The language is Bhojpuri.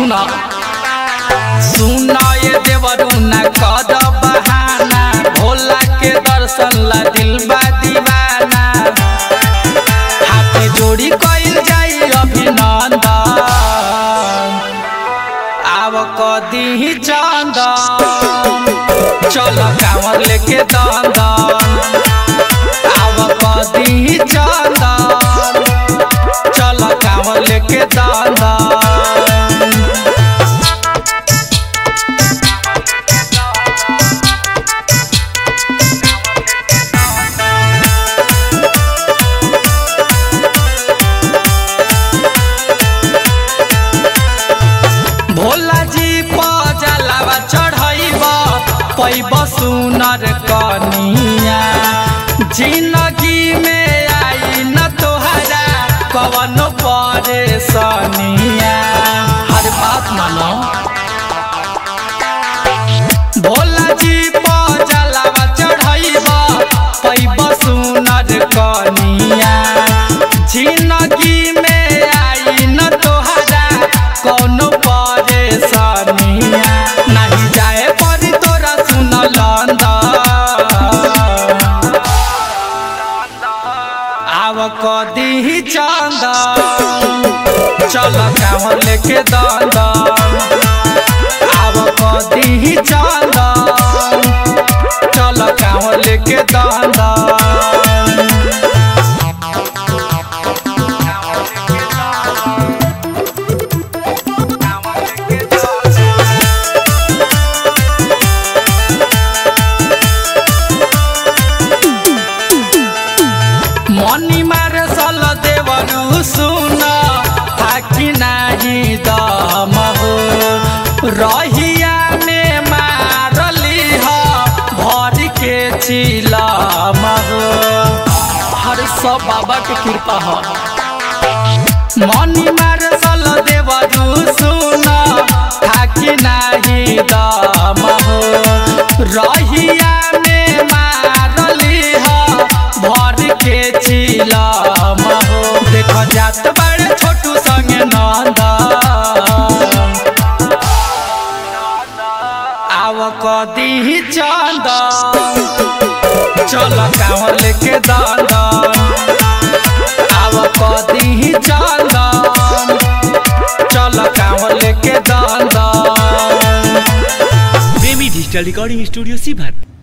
सुना सुना ये देवरू ना कर बहाना भोला के दर्शन ला दिल बा दीवाना हाथे जोड़ी कइल जाई अभिनंदन आव कदी चंदन चल कांवर लेके दंदन आव कदी चंदन चल कांवर लेके दंदन भोला जी पजलावा चढ़ैब पैब सुनर कनिया जिंदगी में आई न तोहरा कवनो परेशानिया हर बात मानो भोला जी पजलावा चढ़ैब पैब सुनर कनिया जिंदगी में आई न तोहरा कौनो परेशानिया नहीं जाए परी तोरा सुन लंदन आव कदी चंदन चल कांवर लेके दंदन आव कदी चंदन चल कांवर लेके दंदन मनी मारे सल देवरु सुन थाकी नाही दम हो रहिया में मारली ह भर के चिलम हो हर सब बाबा के कृपा हो मनी मारे सल देवरु सुन थाकी नाही दम हो रहिया में मारली ह भर के चिलम हो देख जात बड़े छोटू संगे नंद आव कदी चंद चल कांवर लेके दंदन आव कदी चंदन चल कांवर लेके दंदन प्रेमी डिजिटल रिकॉर्डिंग स्टूडियो सीभर